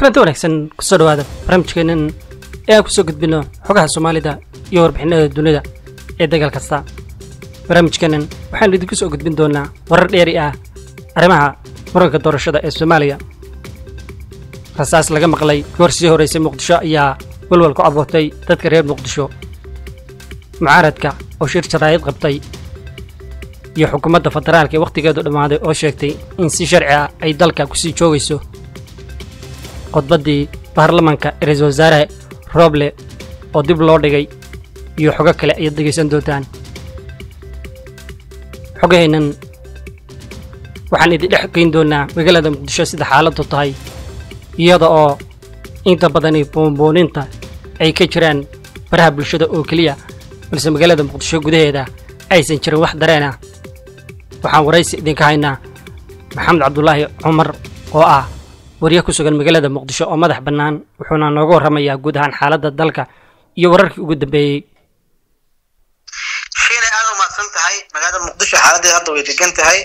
kulanti wanaagsan kusoo dhawaada barnaamijkeenan ee aan kusoo gudbino xogaha soomaalida iyo warbixinada dunida ee dagaal kasta barnaamijkeenan waxaanu idinku soo gudbin doonaa warar dheeri ah arrimaha muranka doorashada ee soomaaliya rasaas laga maqlay goor sii horeysay muqdisho ayaa walwal ku abuurtay dadka reer muqdisho mucaaradka oo shir jaraa'id qabtay iyo xukuumadda federaalka ee wakhtigeedu dhammaaday oo sheegtay in si sharci ah ay dalka kusii joogayso khudbaddii baarlamanka ee ra-iisul wasaare roble oo dib loo dhigay iyo xogo kale ayaad dhegaysan doontaan xogahaynan waxaan idin dhex geyn doonaa magaalada muqdisho sida xaaladdu tahay iyada oo inta badani buunbuuninta ay ka jiraan baraha bulshada oo keliya balse magaalada muqdisho gudaheeda aysan jirin wax dareen ah waxaan waraysi idinka haynaa maxamed cabdulaahi cumar oo ah warya ku sugan magaalada muqdisho oo madax bannaan wuxuuna nooga warramayaa guud ahaan xaaladda dalka iyo wararkii ugu dambeeyey shiinay aada u mahadsan tahay magaalada muqdisho xaaladeeda hadda way degan tahay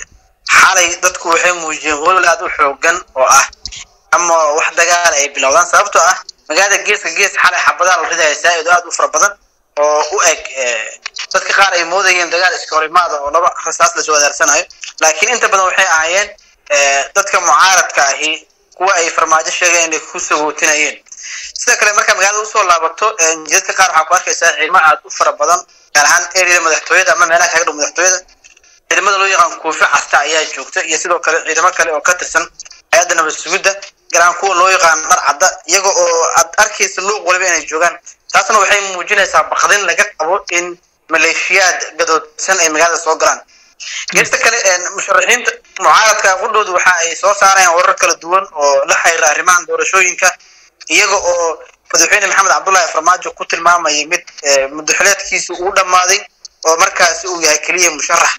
xalay dadku waxay muujiyeen holol aada u xoogan oo ah ama wax dagaal ay bilowdaan sababtoo ah magaalada geeska gees xalay xabadaha la ridaya saa-id aada u fara badan oo u eg dadka qaar ay moodayeen dagaal iska horimaada oo laba rasaas lasoo wadaarsanayo laakiin inta badan waxay ahaayeen dadka mucaaradka ahi kuwa ay farmaajo sheegeen inay ku sagootinayeen sida kale markaa magaalada usoo laabato jidadka qaar waxaa ku arkaysaa ciidamo aada u fara badan gaar ahaan ereyada madaxtooyada ama meelaha kaga dhow madaxtooyada ciidamada loo yaqaan kuufi casta ayaa joogta iyo sidoo kale ciidamo kale oo ka tirsan hay-adda nabad sugidda gaar ahaan kuwa loo yaqaan dhar cadda iyaga oo aad arkaysa luuq waliba inay joogaan taasna waxay muujinaysaa bakdin laga qabo in maleeshiyaad gadoodsan ay magaalada soo galaan geesta kale musharaxiinta mucaaradka qudhoodu waxa ay soo saarayaan warar kala duwan oo la xiriira arrimahan doorashooyinka iyaga oo madaxweyne maxamed cabdullaahi farmaajo ku tilmaamayay mid mudaxileedkiisa uu dhammaaday oo markaasi uu yahay keliya musharax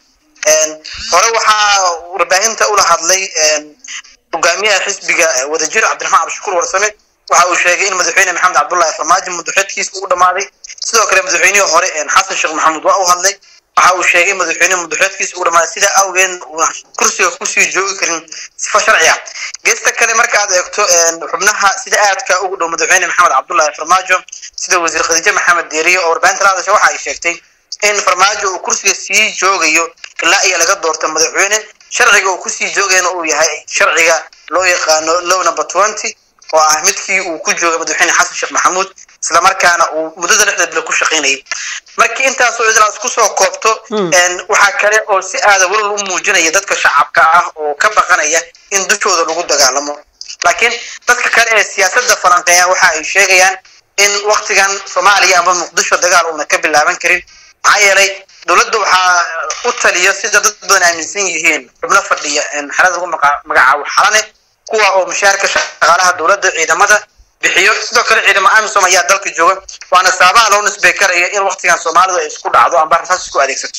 hore waxaa warbaahinta ula hadlay hogaamiyaha xisbiga wadajir cabdiraxmaan cabdishakuur warsame waxa uu sheegay in madaxweyne maxamed cabdullaahi farmaajo mudaxileedkiisa uu dhammaaday sidoo kale madaxweynihii hore xasan sheekh maxamuud waa u hadlay waxa uu sheegay madaxweyne mudaxileedkiisa uu dhammaaday sidaa awgeed uuna kursiga kusii joogi karin sifa sharci ah geesta kale marka aad eegto xubnaha sida aadka ugu dhow madaxweyne maxamed cabdullaahi farmaajo sida wasiir khadiijo maxamed deeriye oo warbaahinta la hadasha waxa ay sheegtay in farmaajo uu kursiga sii joogayo ilaa iyo laga doorto madaxweyne sharciga uu kusii joogayna uu yahay sharciga loo yaqaano low number twenty oo ah midkii uu ku joogay madaxweyne xasan sheekh maxamuud islamarkaana uu muddada lixda bilo ku shaqaynayay markii intaasoo idlaas kusoo koobto waxaa kale oo si aada walal u muujinaya dadka shacabka ah oo ka baqanaya in dushooda lagu dagaalamo laakiin dadka kale ee siyaasadda falanqeeya waxa ay sheegayaan in waktigan soomaaliya ama muqdisho dagaal uuna ka bilaaban karin maxaa yeelay dowladda waxaa u taliya sida dad badan aaminsan yihiin xubno fadhiya xerada lagu magacaabo xalane kuwa oo mushaarka shaqaalaha dowladda ciidamada bixiyo sidoo kale ciidamo amisom ayaa dalka jooga waana sababaha loo nisbey karaya in waktigan soomaalidu ay isku dhacdo amba rasaas isku adeegsato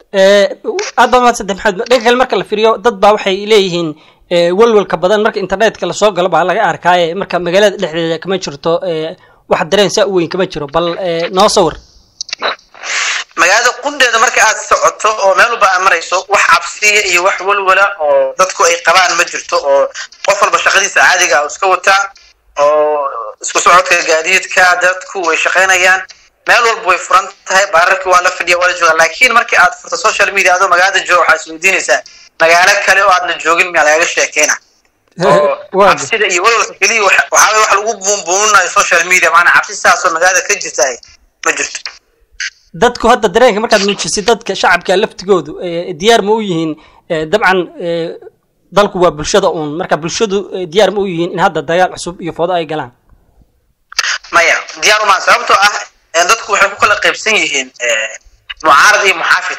aad baa mahadsantahay maxamed dhanka kale marka la fiiriyo dad baa waxay leeyihiin walwalka badan marka internetka lasoo galo baa laga arkaaye marka magaalada dhexdeeda kama jirto wax dareen saa u weyn kama jiro bal noo sawir magaalada qundeeda marka aad socoto oo meel walba aad marayso wax cabsiya iyo wax walwala oo dadku ay qabaan ma jirto oo qof walba shaqadiisa caadiga ah iska wataa oo isku socodka gaadiidka dadku way shaqaynayaan meel walba way furan tahay baararkii waa la fadhiya waa la jooga laakiin markii aad furto social media adoo magaalada jooga waxaa isweydiinaysaa magaalo kale oo aadna joogin miyaa lagaga sheekeyna oo cabsida iyo walwalka keliya waxaa wax lagu buunbuuninayo social media maanaa cabsi saasoo magaalada ka jirta ma jirto dadku hadda dareenka markaad muujisay dadka shacabka laftigoodu diyaar ma u yihiin dabcan dalku waa bulshada uun marka bulshadu diyaar ma u yihiin in hadda dagaal cusub iyo foodo ay galaan maya diyaar uma sababtoo ah dadku waxay ku kala qaybsan yihiin mucaarad iyo muxaafid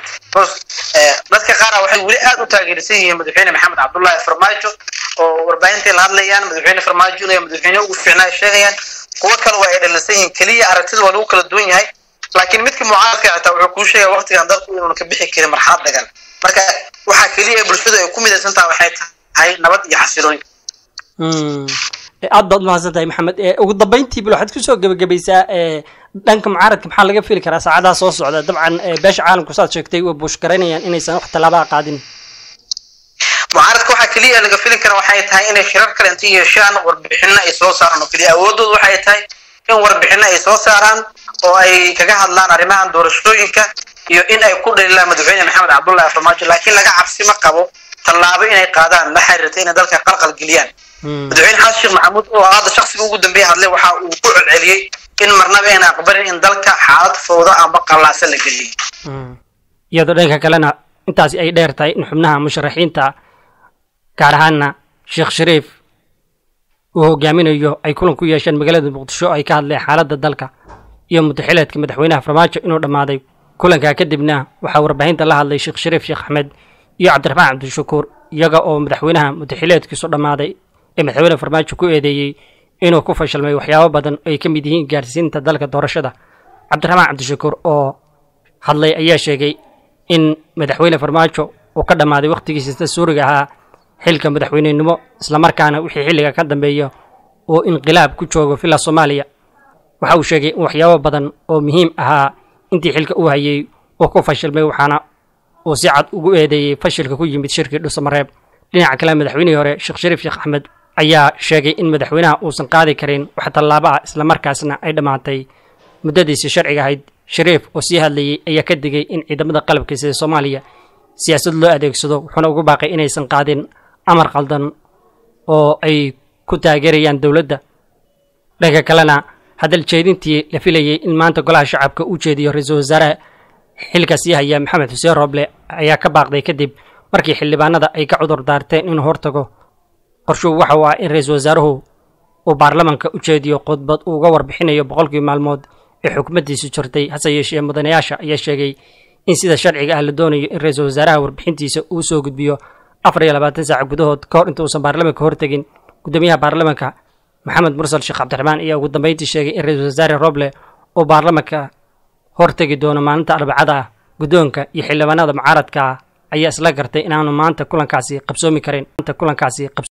dadka qaara waxay weli aada u taageersan yihiin madaxweyne maxamed cabdullaahi farmaajo oo warbaahintai la hadlayaan madaxweyne farmaajo inay madaxweyne ugu fiicnaa sheegayaan kuwo kale waa ay dhalisan yihiin keliya aragtida waa lagu kala duwan yahay laakiin midka mucaaradka xitaa wuxuu kuu sheegaya waktigan dalku inuuna ka bixi karin marxalad dagan marka waxaa keliya ee bulshadu ay ku midaysan taha waxay tahay nabad iyo xasilooyin aad baad umahadsan tahay maxamed ugu dambeyntii bal waxaad kusoo gebagabaysaa dhanka mucaaradka maxaa laga fili karaa saacadaha soo socda dabcan beesha caalamku saad sheegtay way buushgaraynayaan inaysan wax tallaabaa qaadin mucaaradka waxaa keliya laga filin kara waxay tahay inay shirar kale inta yeeshaan warbixino ay soo saaraan oo keliya awoodooda waxay tahay in warbixino ay soo saaraan oo ay kaga hadlaan arrimahan doorashooyinka iyo in ay ku dhalilaan madaxweyne maxamed cabdullahi farmaajo laakiin laga cabsi ma qabo tallaabo inay qaadaan la xiriirta inay dalka qalqal geliyaan madaxweyne xasan sheekh maxamuud oo hadda shaksiga ugu dambeeya hadlay waxa uu ku celceliyey in marnaba ayna aqbalin in dalka xaalad fowda amba qallaasa la geliyay iyadoo dhanka kalena intaasi ay dheer tahay in xubnaha musharaxiinta gaar ahaana sheekh shariif uu hogaaminayo ay kulan ku yeesheen magaalada muqdisho oo ay ka hadleen xaaladda dalka iyo mudaxileedka madaxweynaha farmaajo inuu dhammaaday kulankaa kadibna waxaa warbaahinta la hadlay sheekh shariif sheekh axmed iyo cabdiraxmaan cabdishakuur iyaga oo madaxweynaha mudaxileedkiisu dhammaaday ee madaxweyne farmaajo ku eedeeyey inuu ku fashilmay waxyaabo badan oo ay ka mid yihiin gaarsiinta dalka doorashada cabdiraxmaan cabdishakuur oo hadlay ayaa sheegay in madaxweyne farmaajo uu ka dhammaaday wakhtigiisa dastuuriga ahaa xilka madaxweynenimo islamarkaana wixii xilliga ka dambeeya oo inqilaab ku joogo villa soomaaliya waxa uu sheegay in waxyaabo badan oo muhiim ahaa intii xilka uu hayay uu ku fashilmay waxaana uu si cad ugu eedeeyey fashilka ku yimid shirkii dhusamareeb dhinaca kale madaxweynihii hore sheekh shariif sheekh axmed ayaa sheegay in madaxweynaha uusan qaadi karin wax tallaabo ah islamarkaasna ay dhammaatay muddadiisii sharciga ahayd shariif oo sii hadlayey ayaa ka digay in ciidamada qalabka sida soomaaliya siyaasad loo adeegsado wuxuuna ugu baaqay inaysan qaadin amar qaldan oo ay ku taageerayaan dowladda dhanka kalena hadal jeedintii la filayey in maanta golaha shacabka uu jeediyo ra-iisul wasaaraha xilka sii haya maxamed xuseen rooble ayaa ka baaqday kadib markii xildhibaanada ay ka cudur daarteen inuu hortago qorshuhu waxa uu ah in ra-iisul wasaaruhu uu baarlamanka u jeediyo khudbad uu uga warbixinayo boqolkii maalmood ee xukumaddiisu jirtay hase yeeshee mudanayaasha ayaa sheegay in sida sharciga ah la doonayo in ra-iisul wasaaraha warbixintiisa uu soo gudbiyo afar iyo labaatan saac gudahood ka hor inta uusan baarlamanka hortegin guddoomiyaha baarlamanka maxamed mursal sheekh cabdiraxmaan ayaa ugu dambeyntii sheegay in ra-iisul wasaare roble uu baarlamanka hortegi doono maalinta arbacada ah guddoonka iyo xildhibaanada mucaaradka ayaa isla gartay inaanu maanta kulankaasi qabsoomi karin kulankaasi